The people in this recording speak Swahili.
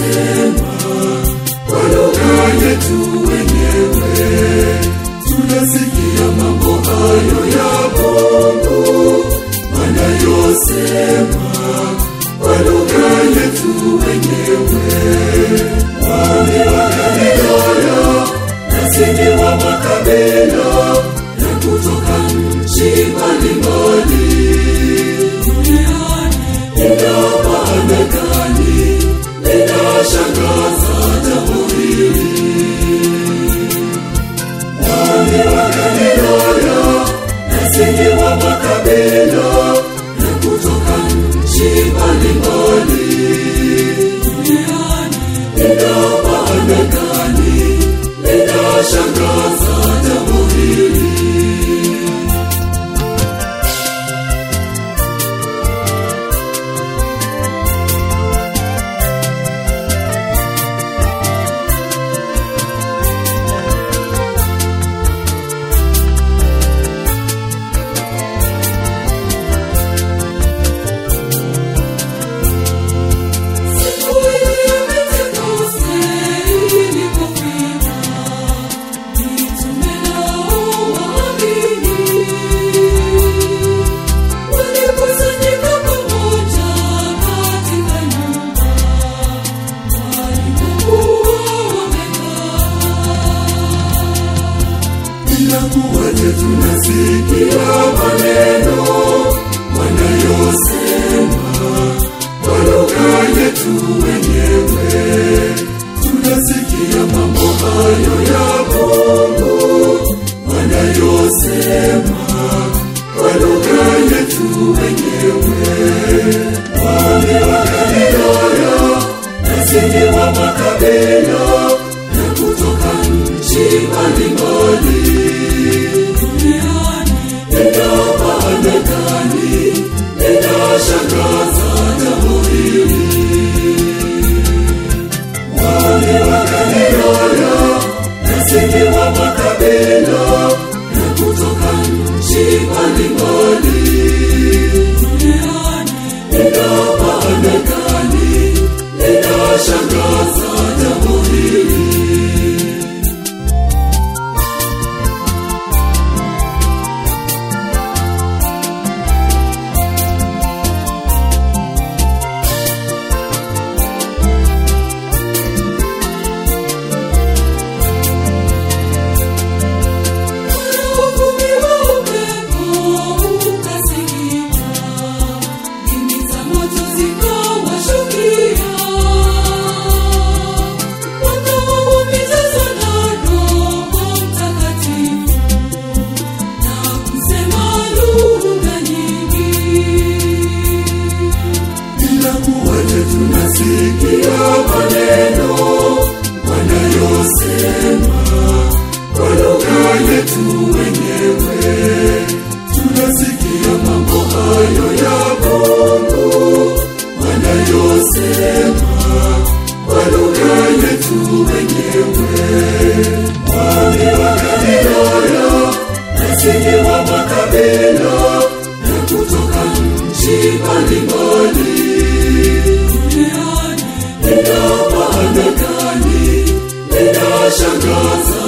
wanayosema kwa lugha yetu wenyewe. Tunasikia mambo hayo ya Mungu wanayosema kwa lugha yetu wenyewe. Wao ni wa Galilaya, nasi ni wa makabila ya kutoka nchi mbalimbali ina maana gani? Linashangaza jambo hili. Wao ni wa Galilaya, nasi ni wa makabila ya kutoka nchi mbalimbali. Ina maana gani? Linashangaza jambo hili. Siku ile Pentekoste ilipofika, mitume nao waamini walikusanyika pamoja katika nyumba walipokuwa wamekaa. Inakuwaje tunasikia maneno wanayosema kwa lugha yetu wenyewe? Tunasikia mambo hayo ya Mungu wanayosema kwa lugha yetu wenyewe. Wao ni wa Galilaya, nasi ni wa makabila ya kutoka nchi mbalimbali. Ina maana gani? Linashangaza jambo hili. Wao ni wa Galilaya, nasi ni wa makabila ya kutoka nchi mbalimbali. Ina maana gani? Linashangaza jambo hili. Uvumi wa upepo ukasikika, ndimi za moto zikawashukia. Wakawa wamejazwa na Roho Mtakatifu na kusema lugha nyingi. Inakuwaje tunasikia maneno wanayosema kwa lugha yetu wenyewe? Tunasikia mambo hayo ya Mungu wanayosema kwa lugha yetu wenyewe. Wao ni wa Galilaya, nasi ni wa makabila ya kutoka nchi mbalimbali. Ina maana gani? Linashangaza